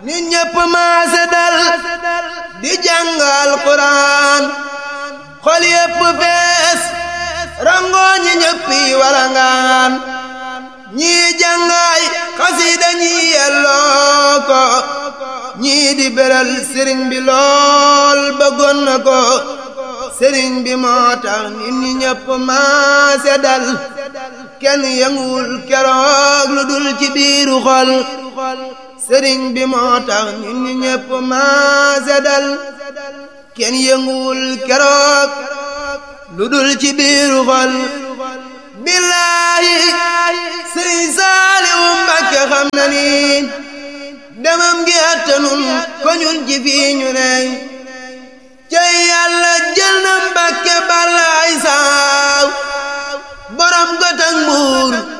nit ñépp maase dal di jàngal Quraan xol yépp fees rangoo ñi ñéppi walangaan ñii jàngaay xasiida ñii yelloo ko ñii di beral sëriñ bi lool bëggoon na ko sëriñ bi moo tax nit ñi ñépp maase dal kenn yënguwul keroog lu dul ci biiru xol sëriñ bi moo tax nit ñi ñépp maase dal kenn yënguwul keroog lu dul ci biiru xol billaahi sëriñ Saaliwu Mbàkke xam na ni demam gi attanun ko ñun ci fii ñu ney cey yàlla jël na Mbàkke balaay saaw borom gotak mbuur